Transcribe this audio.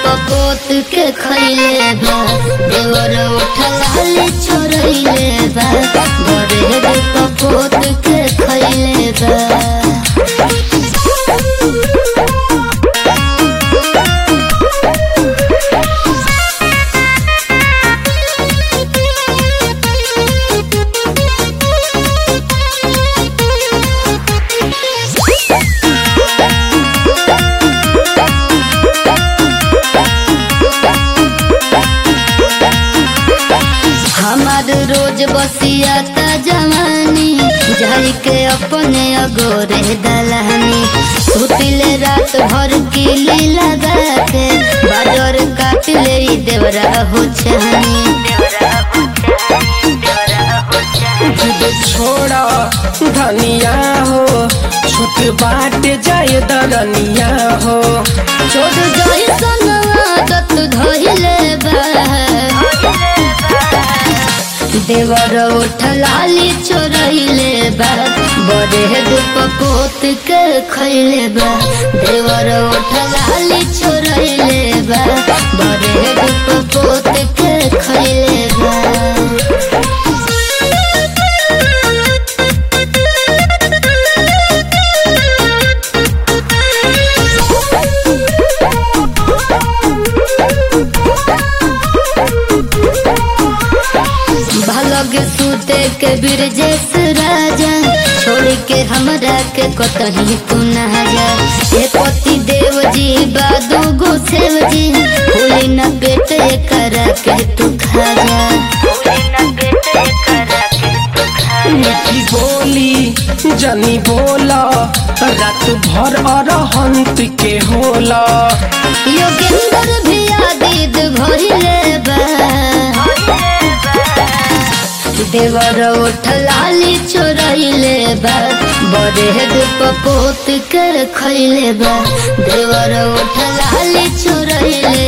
पपोत के खैले बा देवर उठलाले छोड़ैले बा बड़े रे पपोत के खैले बा हमार रोज बसियाता जवानी जाई के अपने अगोरे दलानी सुतिले रात भर किली लगा के बाजार काट ले ई देवरा हो छानी जिद छोड़ा धनिया हो छूट बाट जाए दरनिया हो छोड़ जाई सन आदत धइले बा देवर उठलाली चोरैले बा बड़े दुप पोत के खैले बा देवर उठलाली चोरैले बा बड़े दुप पोत के खैले बा भलग सूते के बिरजेश राजा छोड़ के हमरा के कतही तू ना जा हे पति देव जी बादू गो सेव जी भूली न पेट करा के तू खा जा मीठी बोली जनी बोला रात भर अरहंत के होला योगेंद्र भी आदिद भरिले बा देवर उठलाली चोरैले बा बड़े दुप पोत के खैले बा देवर उठलाली चोरैले